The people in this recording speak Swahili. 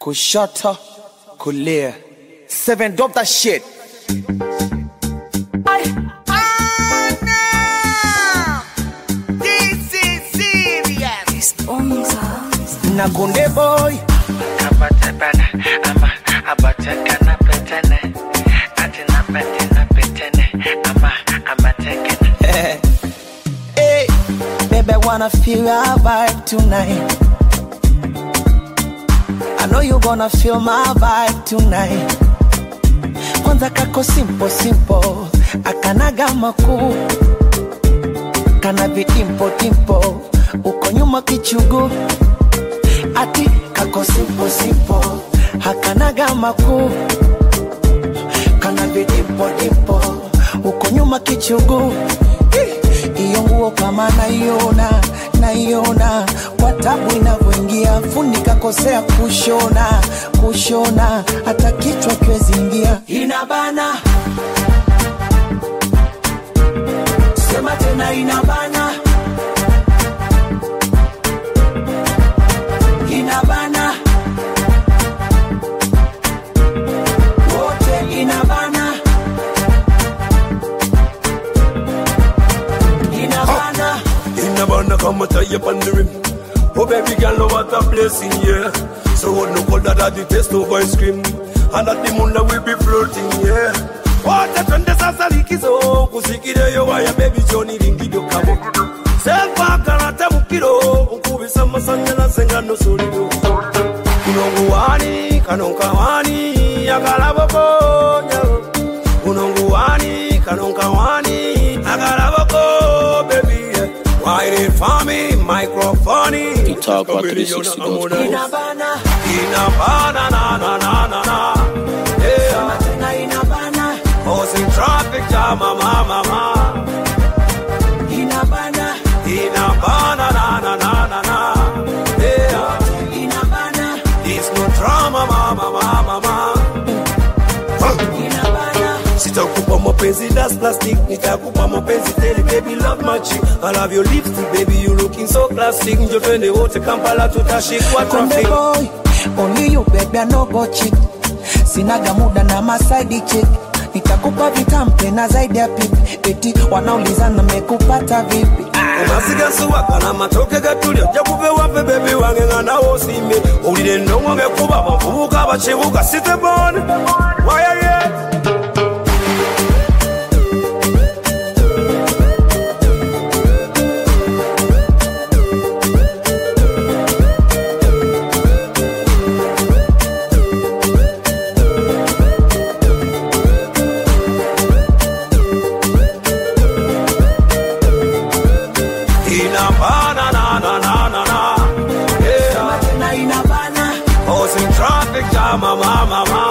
kushoto kulia seven drop that shit This is serious. na kunde boy hey, baby I wanna feel your vibe tonight I know you gonna feel my vibe tonight kwanza kako simple simple akanaga makuu kana vidimpo dimpo uko nyuma kichugu ati kako simple simple hakanaga makuu kana vidimpo dimpo uko nyuma kichugu Ih, iyo nguo kama naiona naiona kwa tabu inavyoingia fundi kakosea kushona kushona hata kichwa kiweziingia inabana sema tena inabana inabana wote inabana inabana In a band, come tie you on the rim. Oh baby girl, know what a blessing, yeah. So what no colder that the taste of ice cream. And at the moon that we be floating, yeah. What a twende sasa likizo kusikire yo waya baby Johnny ringido kabo Selfa karata mukiro ukubisa masanyalaze nga nosoliro Kunongu wani kanonka wani akalaboko nyago Kunongu wani kanonka wani akalaboko baby yeah. Wine it for me microphone Talk about 360 inabana Inabana na na na na na Yeah tena inabana Causing traffic jam, mama, mama. inabana Inabana, na, na, na, na, na. Yeah. inabana It's no drama, mama, mama, mama. inabana Sitakupa mapenzi that's plastic, nitakupa mapenzi tele baby love machi. I love your lipstick baby you looking so classic. Njo twende wote Kampala tutashikwa Konde traffic. boy, only you baby, I no go cheat. Sinaga muda na masaidi chick. Nitakupa vitampe na zaidi ya pipi. Eti wanaulizana mekupata vipi? amasigasuwaka n'amatoke gatulya ojja kuve waffe bebi wange nga nawe osiimye owulire ennongo ngekuba abavubuka abakibuga sitebon wayaye inabana na na na na na yeah Na inabana, causing traffic jam mama mama